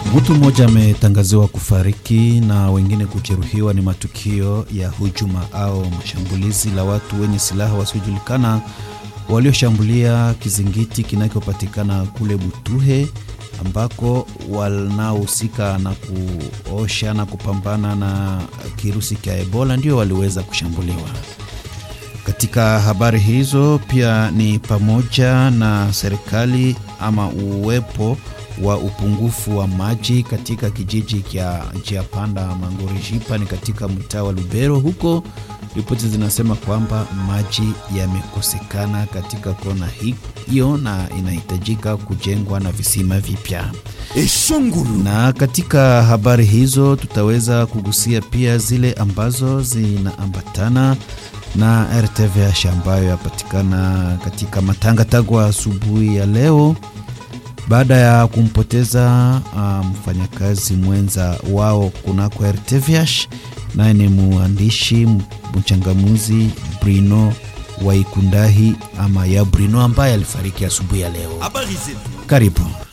Mtu mmoja ametangaziwa kufariki na wengine kujeruhiwa. Ni matukio ya hujuma au mashambulizi la watu wenye silaha wasiojulikana walioshambulia kizingiti kinachopatikana kule Butuhe ambako wanaohusika na kuosha na kupambana na kirusi cha Ebola ndio waliweza kushambuliwa. Katika habari hizo pia ni pamoja na serikali ama uwepo wa upungufu wa maji katika kijiji cha njia panda Mangorijipa ni katika mtaa wa Lubero. Huko ripoti zinasema kwamba maji yamekosekana katika kona hiyo na inahitajika kujengwa na visima vipya. Eshongulu. Na katika habari hizo tutaweza kugusia pia zile ambazo zinaambatana na RTVH ambayo yapatikana katika Matangatagwa asubuhi ya leo baada ya kumpoteza mfanyakazi um, mwenza wao kunako RTVH, naye ni mwandishi mchangamuzi Brino Waikundahi ama ya Brino ambaye alifariki asubuhi ya leo. Habari zetu. Karibu.